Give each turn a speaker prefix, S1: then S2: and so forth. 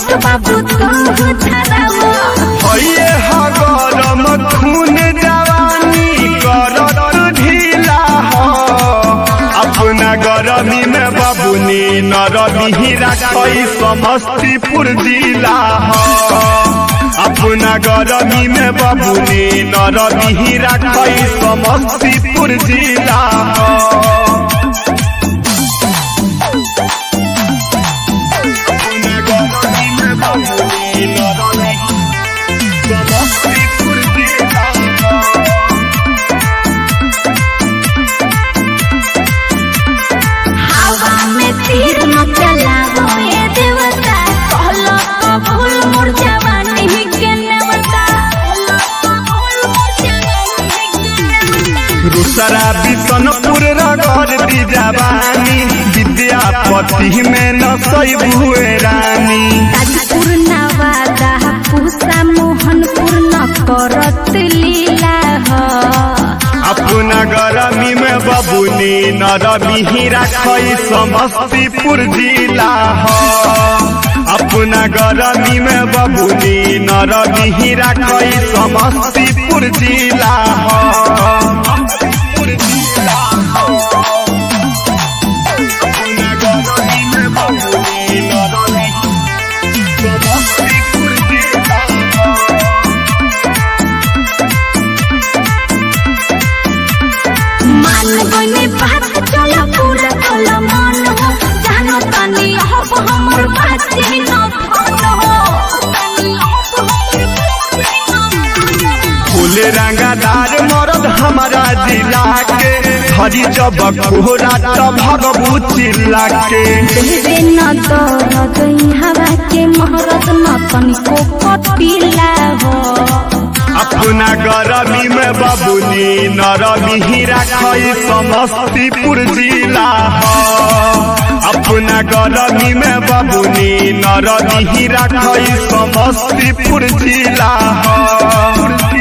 S1: छोट बाबू तू धरावा
S2: हइये ह गरम खून जवानी करत ढीला हो अपना गरमी में बबुनी नरमी रखई समस्तीपुर जिला हो अपना गरमी में बबुनी नरमी रखई समस्तीपुर जिला हो अपना गरमी में बबुनी नरमी समस्तीपुर जिला हो
S1: हवा में तीर न चलावो ये देवता कहलो कबूल मोर जवानी के नेवता कहलो कबूल मोर जवानी के नेवता
S2: दूसरा बिशनपुर रगड़ दी जवानी विद्यापति में न हुए रानी
S1: ताजपुर नवादा पूसा मोहनपुर न करत लीला हो
S2: अपना गरमी में बबुनी नरमी रखई समस्तीपुर जिला हो अपना गरमी में बबुनी नरमी रखई समस्तीपुर जिला हो अपना गरमी में बबुनी नरमी समस्तीपुर जिला हो
S1: मान गने बात चला पूरा कला मन हो जानो तनी अब हमर बाते न धन हो तनी अब हमर बाते न धन हो।
S2: फूल रंगादार मरद हमारा जिला के हरी जब कोहरा तब भगबू चिल्ला के
S1: देवे न दरद हवा के महरत न तनिको कटिला हो
S2: अपना गरमी में बबुनी नरमी रखई समस्तीपुर जिला हो अपना गरमी में बबुनी नरमी रखई समस्तीपुर जिला हो